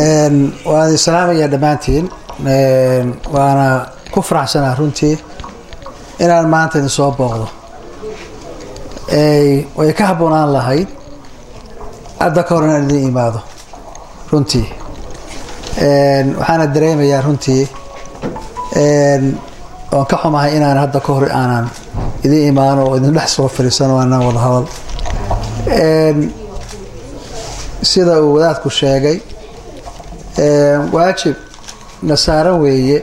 waan islaamayaa dhammaantiin waana ku faraxsanaa runtii inaan maanta idin soo booqdo way ka habboonaan lahayd hadda ka hor inaan idin imaado runtii waxaana dareemayaa runtii oon ka xumahay inaan hadda ka hor aanan idin imaano oo idin dhex soo fadhiisano aanan wada hadal sida uu wadaadku sheegay waajib nasaaran weeye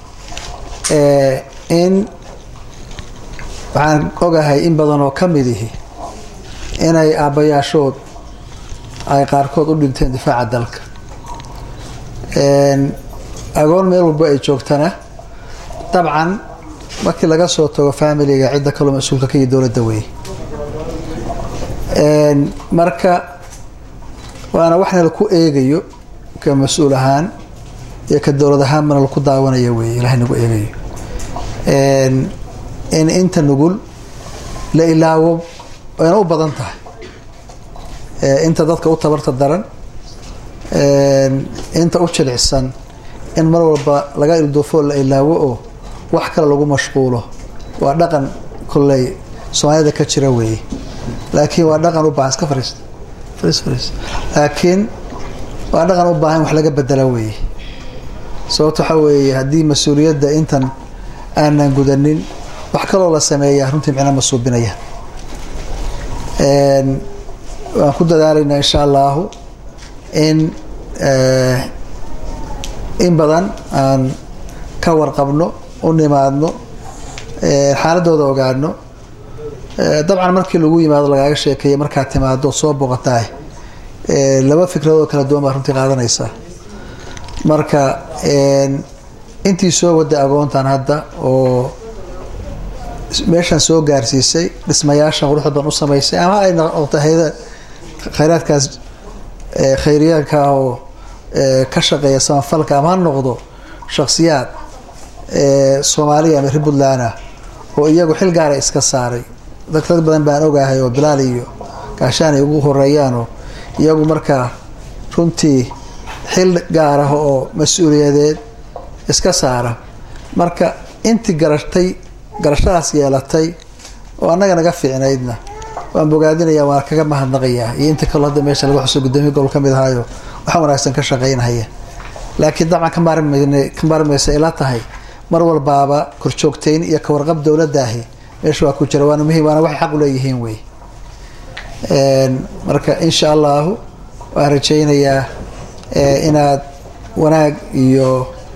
in waxaan ogahay in badan oo ka mid ihi inay aabbayaashood ay qaarkood u dhinteen difaaca dalka agoon meel walba ay joogtana dabcan markii laga soo tago familiga cidda kaloo mas-uulka ka iyo dowladda weeye marka waana waxna laku eegayo ka mas-uul ahaan iyo ka dowlad ahaan mana laku daawanaya weeye ilahay nagu eegayo in inta nugul la ilaawo wayna u badan tahay inta dadka u tabarta daran inta u jilicsan in mar walba laga ilduufo la ilaawo oo wax kale lagu mashquulo waa dhaqan kolley soomaalida ka jira weeye laakiin waa dhaqan u baahan iska fariist fariis fariis laakiin waa dhaqan u baahan wax laga bedela weeye sababto waxaa weeye haddii mas-uuliyadda intan aanan gudanin wax kaloo la sameeyaa runtii micno ma suubinaya waan ku dadaalaynaa insha allahu in in badan aan ka warqabno u nimaadno xaaladooda ogaano dabcan markii lagu yimaado lagaaga sheekeeya markaad timaado soo boqotaah laba fikradood kala duwan baa runtii qaadanaysaa marka intii soo waday agoontan hadda oo meeshan soo gaarsiisay dhismayaashan quruxda badan u samaysay ama ay noqota hayada khayraadkaas khayriyaanka ah oo ka shaqeeya samafalka ama ha noqdo shaksiyaad soomaaliya ama reer puntland ah oo iyagu xil gaara iska saaray dad dad badan baan ogahay oo bilaal iyo gaashaan ay ugu horeeyaanoo iyagu markaa runtii xil gaar ah oo mas-uuliyadeed iska saara marka intii garatay garashadaas yeelatay oo annaga naga fiicnaydna waan bogaadinaya waan kaga mahadnaqayaa iyo inta kaloo hadda meesha laga xuso gudoomiye gobol ka mid ahaayo waxa wanaagsan ka shaqaynhaya laakiin dabcan ka maarmaysa ila tahay mar walbaaba korjoogtayn iyo kawarqab dowladaahi meesha waa ku jira waana muhiim waana waxay xaq u leeyihiin wey marka insha allahu waan rajaynayaa inaad wanaag iyo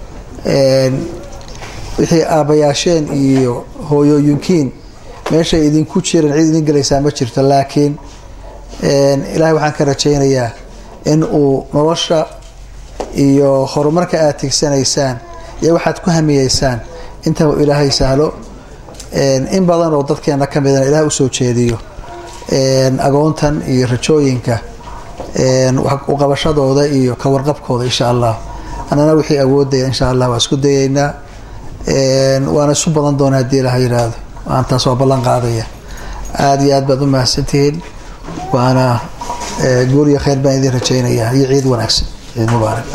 wixii aabbayaasheen iyo hooyooyinkiin meeshay idinku jiran cid idin gelaysaa ma jirto laakiin ilaahay waxaan ka rajaynayaa in uu nolosha iyo horumarka aada tigsanaysaan iyo waxaad ku hamiyeysaan intaba ilaahay sahlo in badan oo dadkeena ka midana ilaah usoo jeediyo agoontan iyo rajooyinka uqabashadooda iyo ka warqabkooda insha allah annana wixii awoodaya insha allah waa isku dayeynaa waana isu badan doona haddii ilaha yidhaahdo waan taas waa ballan qaadaya aada iyo aad baad u mahadsantihiin waana guur iyo khayr baan idin rajaynayaa iyo ciid wanaagsan ciid mubaarak